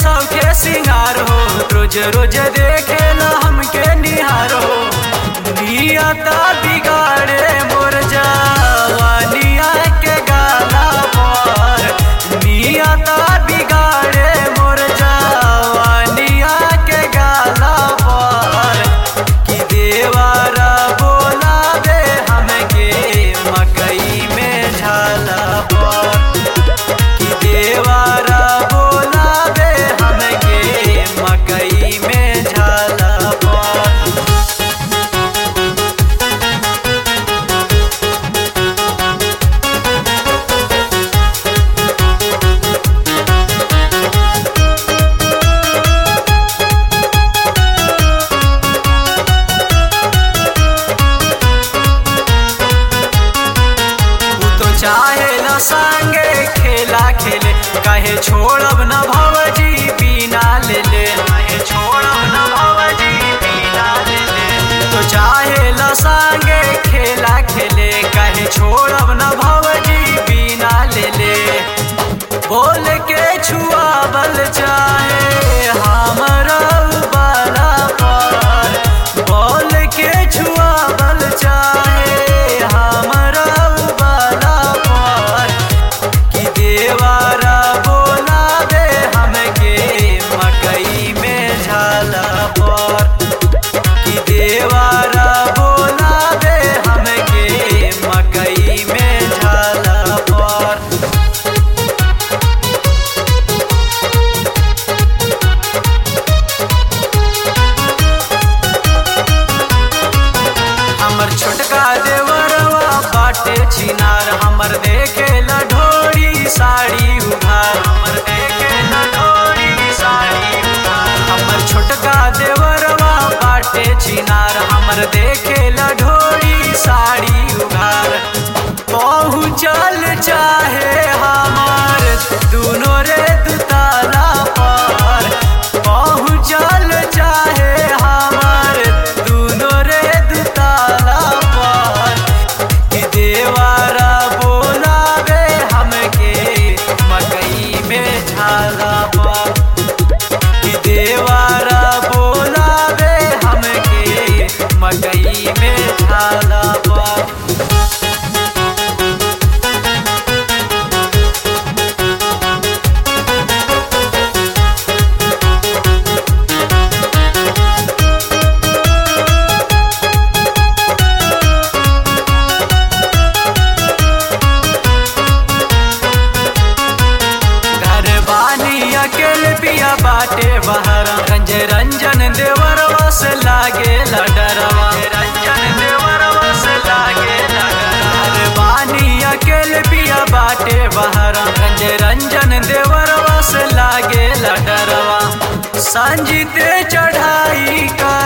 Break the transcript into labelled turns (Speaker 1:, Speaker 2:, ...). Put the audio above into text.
Speaker 1: सबके सिंगार हो रोज रोज देखे ला हमके निहार हो नियता बिगाड़े मोर जवानिया के गाला पर नियता बिगाड़े मोर जवानिया के गाला पर कि देवारा बोलावे हमके मकई में झाला पर कि देवारा बोलावे हमके मकई में झाला पर तू तो चाहे न संगे खेला खेले कहे छोड़ब न भवजी पीना ले ले कहे छोड़ब न भवजी पीना ले ले तो चाहे न संगे खेला खेले कहे छोड़ब न भवजी पीना ले ले बोल के छुआबल चाहे हमरा बाला पर बोल के छुआबल चाहे हमरा बाला पर कि देवारा बोलावे हमके मकई में झाला पर कि देवारा बोलावे हमके मकई में झाला पर हमर छोटका देवरवा बाटे छिनार हमर देखे लढोरी साड़ी उधार हमर देखे लढोरी साड़ी उधार हमर छोटका देवरवा बाटे छिनार हमर देखे लढोरी साड़ी उधार पहुँचल चाहे हमार दुनो रे दुताला पर पहुँचल चाहे हमार दुनो रे दुताला पर कि देवारा बोलावे हमके मकई में झाला पर कि देवारा बोलावे हमके मकई में झाला पर घर बानी अकेले पिया बाटे बहर रंज रंजन देवर वस लागे लडरवा रंजन देवर वस लागे घर बानी अकेले पिया बाटे बहर रंज रंजन देवर वस लागे लडरवा संजीते चढ़ाई का